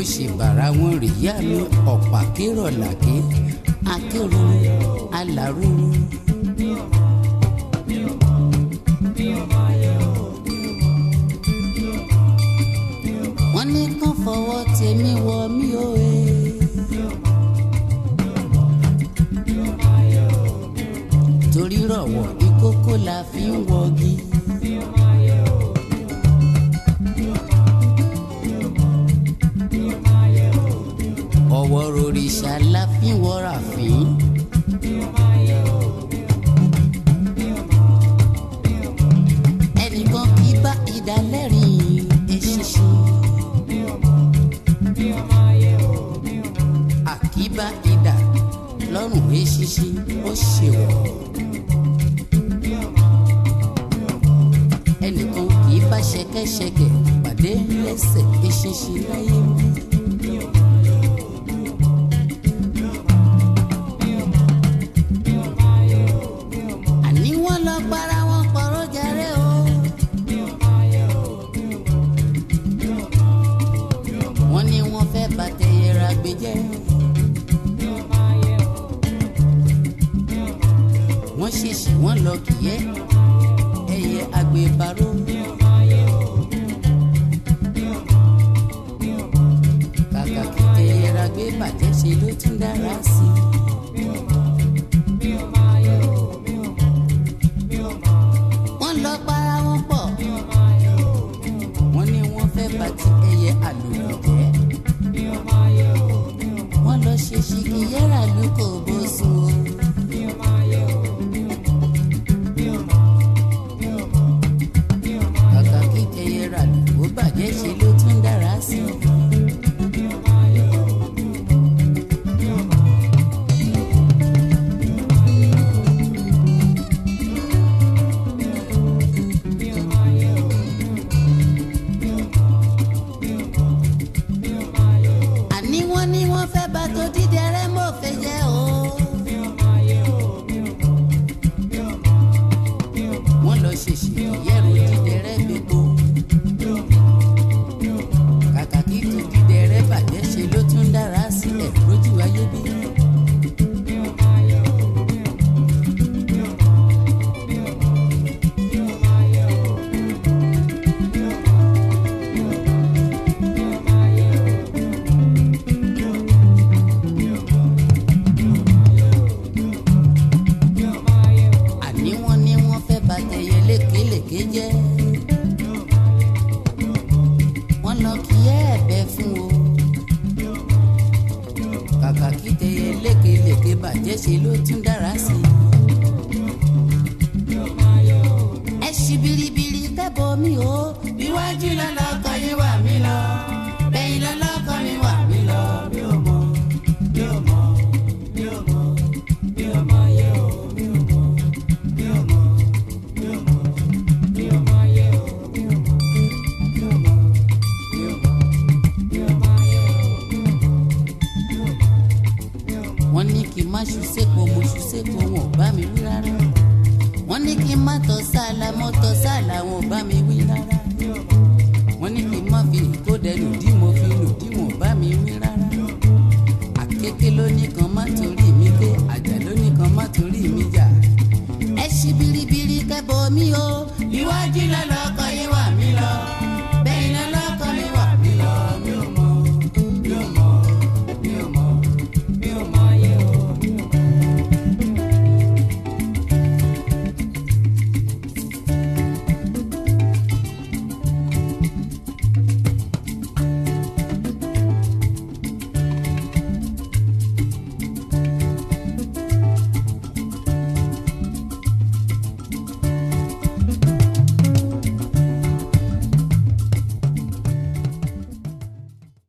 mo ṣe bàrà wọn rèéyá mi ọ̀pá kérò làké akérò alárúurú. wọ́n ní kán fọwọ́ tèmi wọ mí o e. torí rọ̀wọ̀ ìkókó la fi ń wọgi. ọwọ́ rorìṣà la fi ń wọra fín. ẹnìkan kì í bá ìdálẹ́rìn eṣinṣin. àkíbá idà lọ́rùn eṣinṣin ó ṣèwọ̀. ẹnìkan kì í bá ṣẹ̀kẹ̀ṣẹ̀kẹ̀ pàdé lẹ́sẹ̀ eṣinṣin láyé mi. àní wọ́n lọ para wọn pọ̀rọ̀ jàre o. wọ́n ní wọ́n fẹ́ bàtẹ́yẹra gbé jẹ́. wọ́n ṣèṣì wọ́n lọ kìyẹ́ ẹyẹ agbèbárò. kàkà kí tẹ̀yẹra gbé bàjẹ́ ṣe ló tún dára sí i. wọ́n lọ para wọn pọ̀. wọ́n ní wọ́n fẹ́ bá ti ẹyẹ àlùkò jẹ́. wọ́n lọ ṣe ṣìkìyẹ́rà ló kò bó sùn o. kàkà kí ẹyẹra ló bàjẹ́ ṣe ló tún dára sí i. àní wọ́n ní wọ́n fẹ́ bá tó dídẹ rẹ́ mọ́ fẹ́ jẹ́ o. wọ́n lọ ṣèṣì yẹ̀rù dídẹ rẹ́ gbogbo. kàkà kí tó dídẹ rẹ́ bàjẹ́ ṣe ló tún dára sílẹ̀ lójú ayé bí. àní wọ́n ní wọ́n fẹ́ bá tẹyẹ lékelèké jẹ́. wọ́n lọ kí ẹ ẹ̀bẹ̀ fún o. kàkà kí tẹyẹ lékelèké bàjẹ́ ṣe ló tún dára sí i. ẹ ṣí biribiri kẹ́bọ̀ mi o. iwájú lọ́lọ́kọ yín wà mí lọ. bẹ́yìn lọ́lọ́kọ mi wà mí lọ. mi ò mọ̀ mi ò mọ̀ mi ò mọ̀ mi ò mọ̀ yẹ o mi ò mọ̀ mi ò mọ̀ mi ò mọ̀ mi ò mọ̀ yẹ o mi ò mọ̀ mi ò mọ̀ mi ò mọ̀ mi ò mọ̀ yẹ o mi ò mọ̀. wọ́n ní kí n má ṣu sépo mo ṣu sépo wọn ò bá mi wí rárá wọ́n ní kí n má tọ́ sáàlà mo tọ́ sáàlà wọn ò bá mi wí rárá wọ́n ní kí n má fi ìkódẹnu dí